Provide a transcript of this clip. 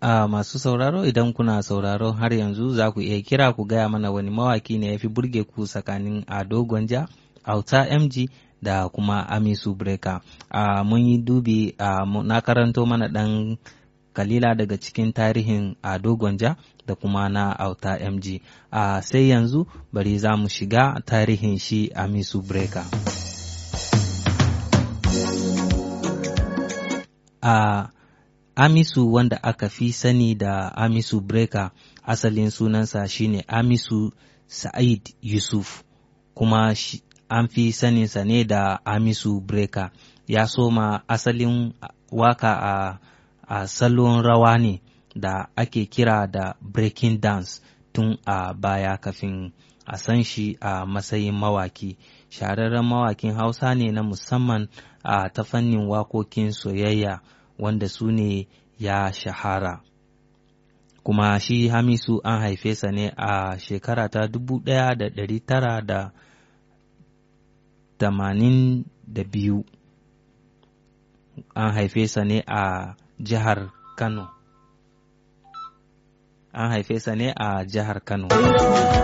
a masu sauraro idan kuna sauraro har yanzu za ku iya kira ku gaya mana wani mawaki ne ya fi burge ku tsakanin Ado Gwanja, Auta MG da kuma Amisu Breka. Uh, mun yi dubi uh, na karanto mana ɗan kalila daga cikin tarihin Ado Gwanja da kuma na Auta MG. Uh, sai yanzu bari za mu shiga tarihin shi Amisu Breka. Uh, Amisu wanda aka fi sani da Amisu Breka asalin sunansa shine Amisu Sa'id Yusuf kuma an fi saninsa ne da Amisu Breka ya soma asalin waka a, a salon rawa ne da ake kira da breaking dance tun a baya kafin a san shi a matsayin mawaki shahararren mawakin hausa ne na musamman a ta fannin wakokin soyayya wanda su ne ya shahara kuma shi hamisu an haife sa ne a shekara ta dubu ɗaya da ɗari tara da tamanin da biyu an haife sa ne a jihar kano an haife sa ne a jihar kano